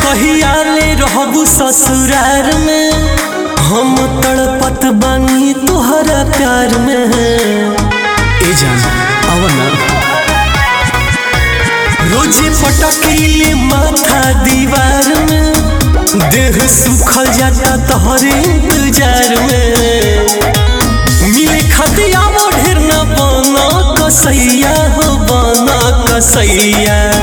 कहिया ले रहबू ससुरार में हम तड़पत बानी तोहरा प्यार में ए जान आवा ना रोजे पटकीले माथा दीवार में देह सुखल जाता तोहरे इंतजार में मिले खतिया ढेर न बना कसैया हो बना कसैया